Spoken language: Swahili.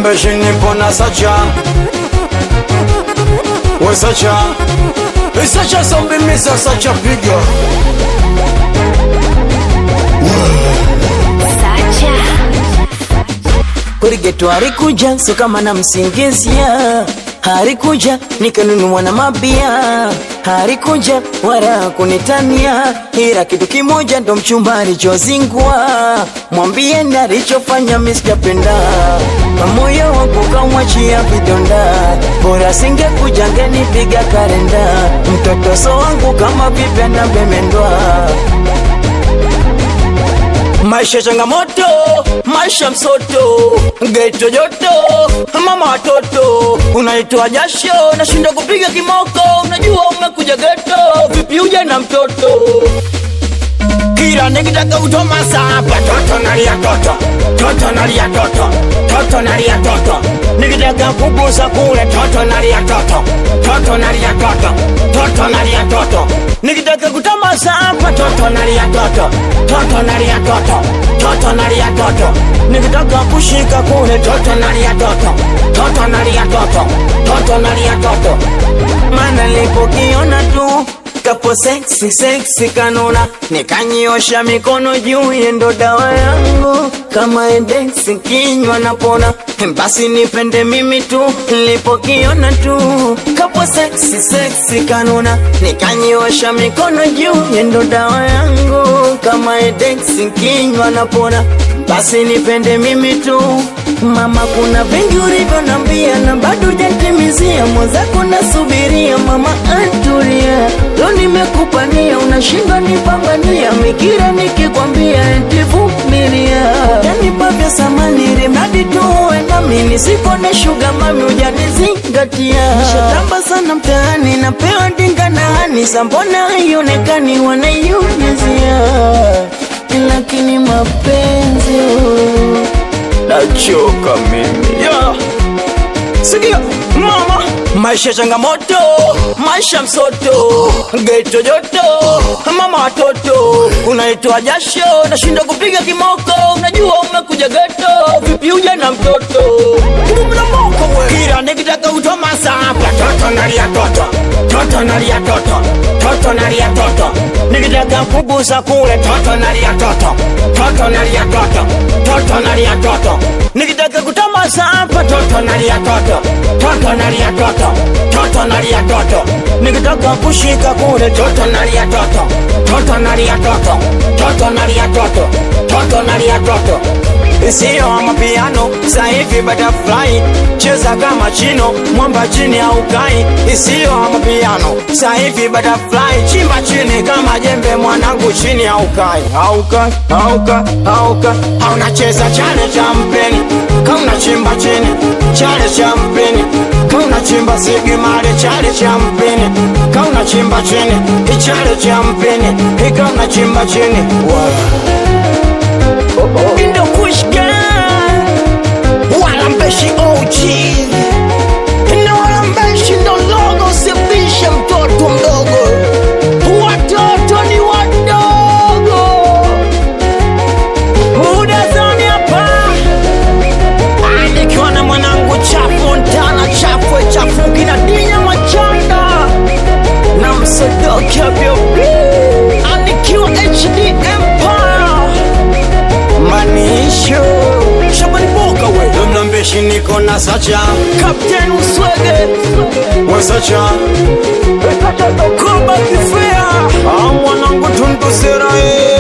mlambeshi nipo na sacha we sacha isacha sombimisa sacha piga Kurigeto harikuja so kama na msingizia harikuja nikanunua na mabia harikuja wala kunitania ila kitu kimoja ndo mchumba alichozingua mwambieni alichofanya misijapenda na moyo wangu kamwachia vidonda bora singekuja ngenipiga karenda mtoto so wangu kama vipya na bemendwa Maisha changamoto, maisha msoto, geto joto, mama watoto, unaitoa jasho, nashinda kupiga kimoko, unajua umekuja geto, vipi uje na mtoto kila nikitaka utoma sapa toto nalia toto toto nalia toto toto nalia toto nikitaka kubusa kule toto nalia toto toto nalia toto toto nalia toto nikitaka kutoma sapa toto nalia toto toto nalia toto toto nalia toto nikitaka kushika kule toto nalia toto toto nalia toto toto nalia toto mana nilipokiona tu kapo seksi seksi kanona nikanyiosha mikono juu yendo dawa yangu kama edeksi kinywa napona basi nipende mimi tu nilipokiona tu kapo seksi seksi kanona nikanyiosha mikono juu yendo dawa yangu kama edeksi kinywa napona basi nipende mimi tu mama kuna vingi ulivyonambia na bado jatimizia mwenzako nasubiria mama anturia leo nimekupania unashindwa nipambania mikira nikikwambia entivumilia yanipa vya samani ili mradi tu uwe nami nisikone shuga mami ujanizingatia nishatamba sana mtaani napewa dinga na hani sambona haionekani wanaiumizia lakini mapenzi oh. nachoka mimi yeah. sikia mama maisha changamoto maisha msoto geto joto mama watoto unaitoa jasho nashinda kupiga kimoko unajua umekuja geto vipi uja na mtoto mnamoko we kila nikitaka utoma sapa toto nalia toto toto nalia toto toto nalia toto nikitaka kubusa kule toto nalia toto toto nalia toto toto nalia toto nikitaka kutoma sapa toto nalia toto toto nalia toto toto nalia toto nikitaka kushika kule toto nalia toto toto nalia toto toto nalia toto toto nalia toto isiyo mapiano saivi butterfly cheza kama chino mwamba chini au kai isiyo mapiano saivi butterfly chimba chini kama jembe mwanangu chini au kai auka auka auka haunacheza chale cha mpeni kauna chimba chini chale cha mpeni kauna chimba sigimale chale cha mpeni kauna chimba chini ichale cha mpeni ikauna chimba chini wow. Indo Kush Gang Wala mbeshi OG Na wala mbeshi ndo logo Sibishe mtoto mdogo Watoto ni wadogo Muda zoni hapa Ah, Nikiwa na mwanangu chafu Ntana chafu chafu Kina dinya machanda Na msodoki abiobi Anikiwa HD Empire manisho shabani boka we mlambeshi niko na sacha kapten uswege we sacha kuba kifea mwanangu tundusera